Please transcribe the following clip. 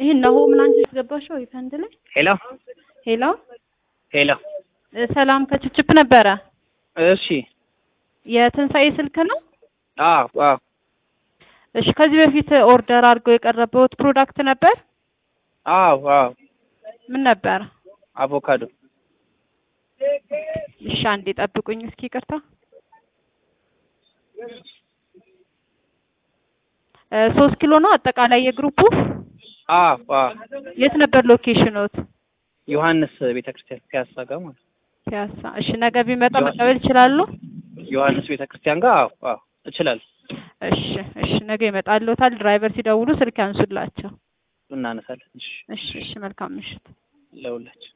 ይሄን ነው ምን አንቺ ያስገባሽው ይፈንድ ላይ ሄሎ ሄሎ ሄሎ እ ሰላም ከችፕችፕ ነበረ። እሺ የትንሣኤ ስልክ ነው? አዎ አዎ እሺ ከዚህ በፊት ኦርደር አድርገው የቀረበውት ፕሮዳክት ነበር? አዎ አዎ ምን ነበር? አቮካዶ እሺ አንዴ ጠብቁኝ እስኪ ይቅርታ። እ ሶስት ኪሎ ነው አጠቃላይ የግሩፑ? አዎ አዎ የት ነበር ሎኬሽኖት? ዮሐንስ ቤተክርስቲያን ፒያሳ ጋር ማለት ነው። ፒያሳ። እሺ ነገ ቢመጣ መቀበል ይችላሉ? ዮሐንስ ቤተክርስቲያን ጋር አዎ አዎ እችላለሁ። እሺ እሺ ነገ ይመጣልዎታል። ድራይቨር ሲደውሉ ስልክ ያንሱላቸው። እናነሳለን። እሺ እሺ እሺ መልካም ምሽት። ለሁላችን